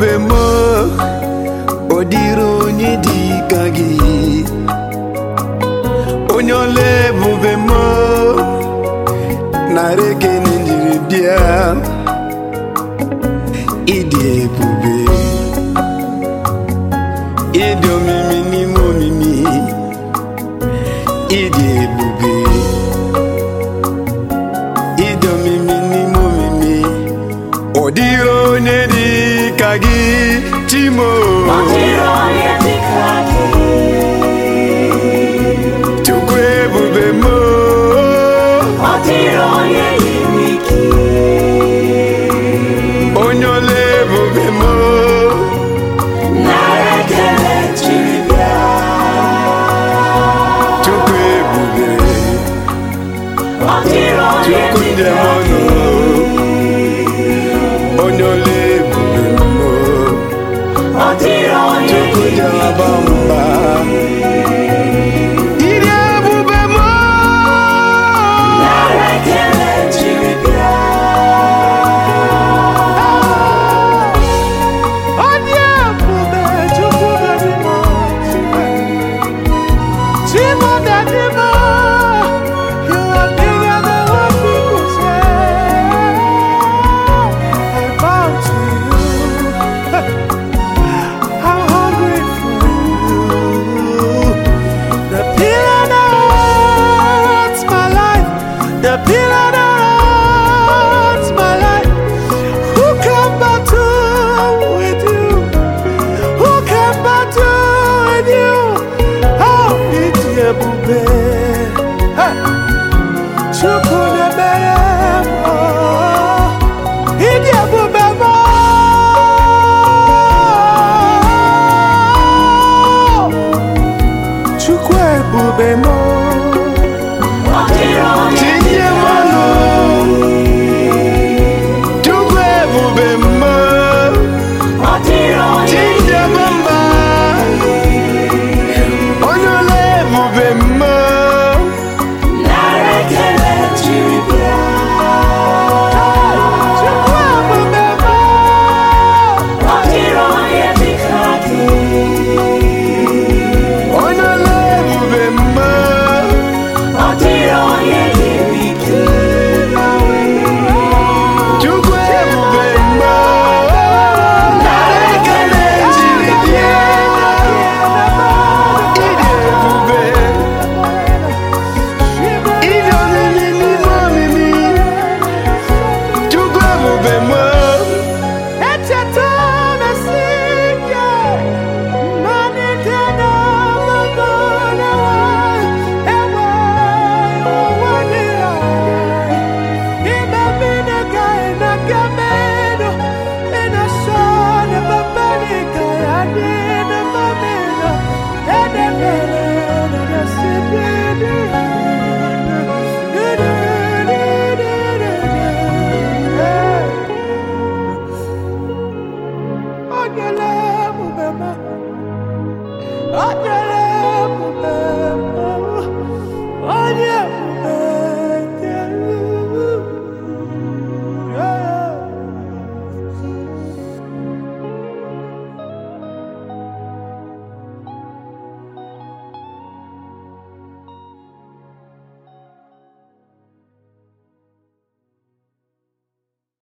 ebube m ọ dịrị onye dị ka gị onye ọla ebube m nara ekene njiri bịa ịdị ebube ịdị omimi n'ime omimi ịdị ebube ịdị omimi n'ime omimi ọ dịghị onye dị ka gị chimo Ọ dịrị onye dị ka gị. chukwu ebube m Ọ dịrị onye yiri gị. onye ọla ebube m Nara ekele jiri bịa. chukwu ebube Ọ dịrị onye chukwu dị njem ka ọnụ gị. onye ọla ebube m Ọ dịrị onye chukwu yiri njem gị. aba mba ịdị ebube m Nara ekele jiri bịa. ọ dị ebube chukwu dị m chimo dị m you are bigger than what people say I bow to you I'm hungry for you the pillar that holds my life the pillar that holds my life who can battle with you? Who can battle with you? Oh, it's your bube. Chukwu na-emere m, oh, ịdị ebube m, oh. Chukwu ebube m, Ọ dịrị onye dị tinye m ka ọnụ. Chukwu ebube m, Ọ dịrị onye tinye m mba. Onye ọla ebube m, nara ekele jiri bịa. Chukwu ebube m. Ọ dịrị onye dị ka gị. Onye ọla ebube m, Ọ dịrị onye yiri gị. Chukwu ebube m. Nara ekele jiri bịa. Ịdị ebube, ịdị omimi n'ime omimi. Chukwu ebube m. Echeta m esi ike, mmalite na ọgbụgbọ na-enwe enwe ụwa niile. Ime mmiri ka ị na-aga mmerụ, ị na-asọ na babali ka ya dị na mmamịrị. Edebere na na-esibiri. Ọ nyela ebube m. Ọ nyela